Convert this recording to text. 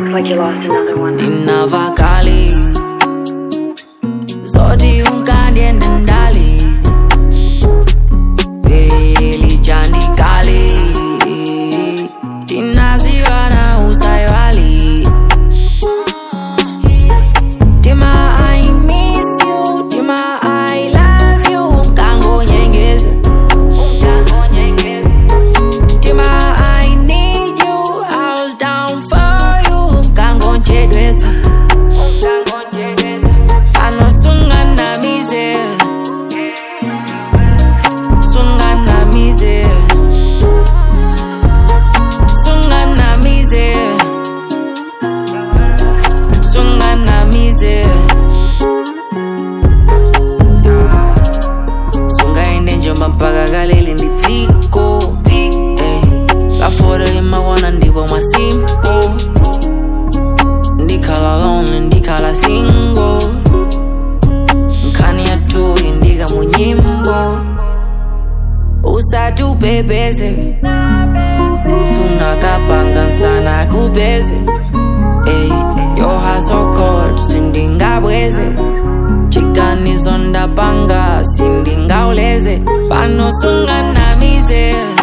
Looks like you lost another one. ndinavakali zoti unkandiende ndali belijandikali tinazivana usayali tima i miss you tima i love you unkangonyengeze unkangonyengeze tima i need you i was down for you unkangonjedwetha unkangonjedwetha anosunganamize sunganamize sunganamize sunganamize sungaende njomba mpaka kaleli nditsiko Eh, lafore limakwana ndipo mwasimpo ndikhala lonely ndikhala single nkhani yathuyi ndika munyimbo usati upepese sunakapanga nsana kupeze ey yohasocod sindingabweze chiganizo ndapanga sindingauleze pano sunganamize